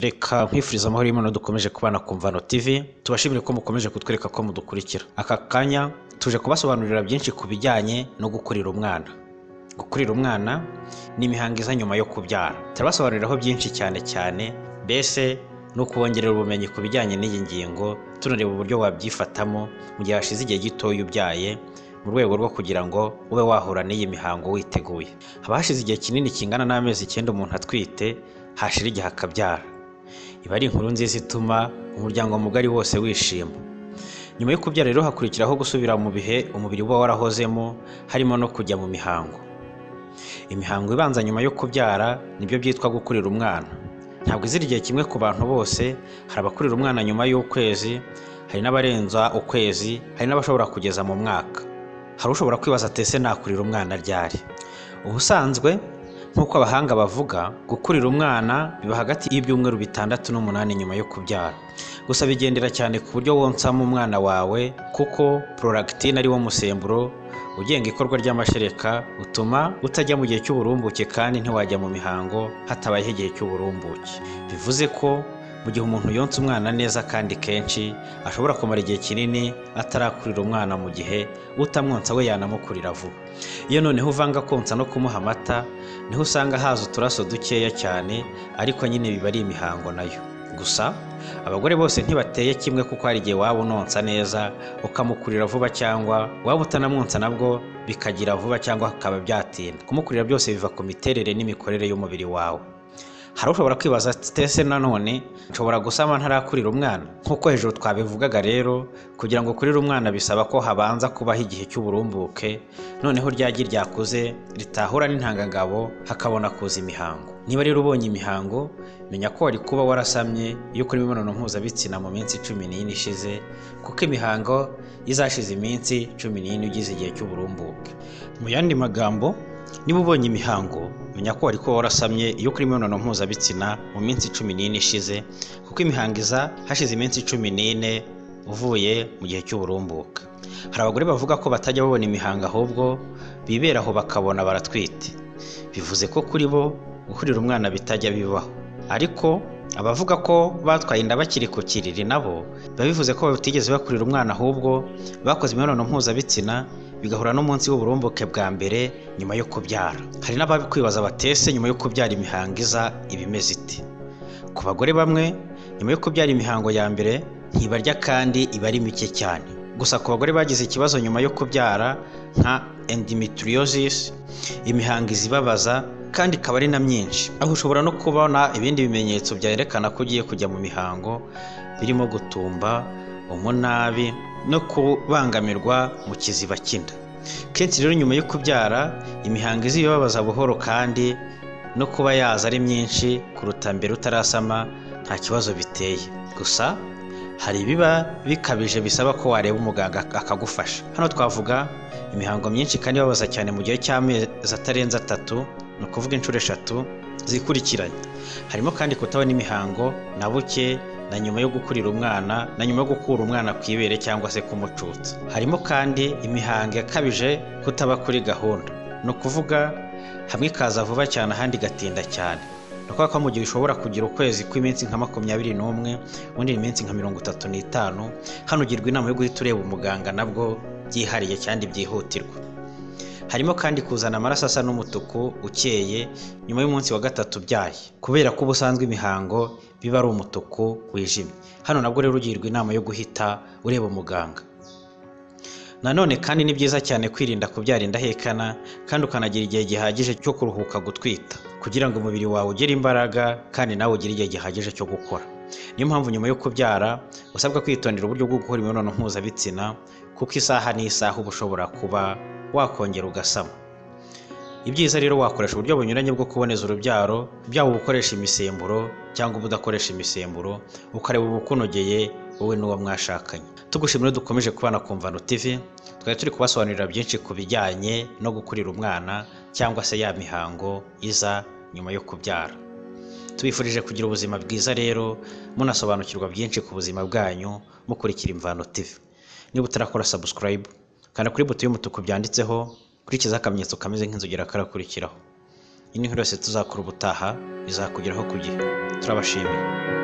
reka nkwifuriza amahoro y'imana dukomeje kubana ku mvano tv tubashimire ko mukomeje kutwereka ko mudukurikira aka kanya tuje kubasobanurira byinshi ku bijyanye no gukurira umwana gukurira umwana ni imihango iza nyuma yo kubyara turabasobanuriraho byinshi cyane cyane mbese no kubongerera ubumenyi ku bijyanye n'iyi ngingo tunareba uburyo wabyifatamo mu gihe hashize igihe gitoya ubyaye mu rwego rwo kugira ngo ube wahura n'iyi mihango witeguye haba hashize igihe kinini kingana n'amezi icyenda umuntu atwite hashira igihe akabyara iba ari inkuru nziza ituma umuryango mugari wose wishima nyuma yo kubyara rero hakurikiraho gusubira mu bihe umubiri uba warahozemo harimo no kujya mu mihango imihango ibanza nyuma yo kubyara nibyo byitwa gukurira umwana ntabwo izira igihe kimwe ku bantu bose hari abakurira umwana nyuma y'ukwezi hari n'abarenza ukwezi hari n'abashobora kugeza mu mwaka hari ushobora kwibaza atese nakurira umwana ryari ubusanzwe nk'uko abahanga bavuga gukurira umwana biba hagati y'ibyumweru bitandatu n'umunani nyuma yo kubyara gusa bigendera cyane ku buryo wonsamo umwana wawe kuko pororagitine ari wo musemburo ugenga ikorwa ry'amashereka utuma utajya mu gihe cy'uburumbuke kandi ntiwajya mu mihango hatabayeho igihe cy'uburumbuke bivuze ko mu gihe umuntu yonsa umwana neza kandi kenshi ashobora kumara igihe kinini atarakurira umwana mu gihe utamwonsa we yanamukurira vuba iyo noneho uvanga konsa no kumuha amata niho usanga haza uturaso dukeya cyane ariko nyine biba ari imihango nayo gusa abagore bose ntibateye kimwe kuko hari igihe waba unonsa neza ukamukurira vuba cyangwa waba utanamwonsa nabwo bikagira vuba cyangwa bikaba byatinda kumukurira byose biva ku miterere n'imikorere y'umubiri wawe hari ushobora kwibaza ati nanone nshobora gusama ntarakurira umwana nk'uko hejuru twabivugaga rero kugira ngo ukurire umwana bisaba ko habanza kubaho igihe cy'uburumbuke noneho ryagi ryakuze ritahura n'intangangabo hakabona kuza imihango niba rero ubonye imihango menya ko wari kuba warasamye iyo ukora imibonano mpuzabitsina mu minsi cumi n'ine ishize kuko imihango izashize iminsi cumi n'ine ugize igihe cy'uburumbuke mu yandi magambo niba ubonye imihango menya ko wari kuba warasamye iyo ukora imibonano mpuzabitsina mu minsi cumi n'ine ishize kuko imihango iza hashize iminsi cumi n'ine uvuye mu gihe cy'uburumbuke hari abagore bavuga ko batajya babona imihango ahubwo bibera aho bakabona baratwite bivuze ko kuri bo gukurira umwana bitajya bibaho ariko abavuga ko batwaye inda bakiri ku kiriri nabo biba bivuze ko batigeze bakurira umwana ahubwo bakoze imibonano mpuzabitsina bigahura n'umunsi w'uburumbuke bwa mbere nyuma yo kubyara hari n'ababikwibaza batese nyuma yo kubyara imihango iza ibimeze iti ku bagore bamwe nyuma yo kubyara imihango ya mbere ntibarya kandi iba ari mike cyane gusa ku bagore bagize ikibazo nyuma yo kubyara nka endometriosis imihango izibabaza kandi ikaba ari na myinshi aho ushobora no kubona ibindi bimenyetso byerekana ko ugiye kujya mu mihango birimo gutumba umunabi no kubangamirwa mu kiziba cy'inda kenshi rero nyuma yo kubyara imihango izibabaza buhoro kandi no kuba yaza ari myinshi kuruta mbere utarasama nta kibazo biteye gusa hari ibiba bikabije bisaba ko wareba umuganga akagufasha hano twavuga imihango myinshi kandi ibabaza cyane mu gihe cy'amezi atarenze atatu ni ukuvuga inshuro eshatu zikurikiranye harimo kandi kutabona imihango na buke na nyuma yo gukurira umwana na nyuma yo gukura umwana ku ibere cyangwa se kumucutsa harimo kandi imihango yakabije kutaba kuri gahunda ni ukuvuga hamwe ikaza vuba cyane ahandi igatinda cyane ni ukuvuga ko mu gihe ushobora kugira ukwezi kw'iminsi nka makumyabiri n'umwe undi iminsi nka mirongo itatu n'itanu hano ugirwa inama yo guhita ureba umuganga nabwo byihariye kandi byihutirwa harimo kandi kuzana amaraso asa n'umutuku ukeye nyuma y'umunsi wa gatatu ubyaye kubera ko ubusanzwe imihango biba ari umutuku wijimye hano nabwo rero ugirwa inama yo guhita ureba umuganga nanone kandi ni byiza cyane kwirinda kubyara indahekana kandi ukanagira igihe gihagije cyo kuruhuka gutwita kugira ngo umubiri wawe ugire imbaraga kandi nawe ugire igihe gihagije cyo gukora niyo mpamvu nyuma yo kubyara usabwa kwitondera uburyo bwo gukora imibonano mpuzabitsina kuko isaha n'isaha uba ushobora kuba wakongera ugasama ibyiza rero wakoresha uburyo bunyuranye bwo kuboneza urubyaro byaba ubukoresha imisemburo cyangwa ubudakoresha imisemburo ukareba ubukunogeye wowe n'uwo mwashakanye tugushimira dukomeje kubana ku mvano tv twari turi kubasobanurira byinshi ku bijyanye no gukurira umwana cyangwa se ya mihango iza nyuma yo kubyara tubifurije kugira ubuzima bwiza rero munasobanukirwa byinshi ku buzima bwanyu mukurikira imvano tv niba utarakora subscribe kanda kuri buto y'umutuku byanditseho kurikizaho akamenyetso kameze nk'inzogera karakurikiraho iyi ni nkuru yose tuzakora ubutaha izakugeraho ku gihe turabashimiye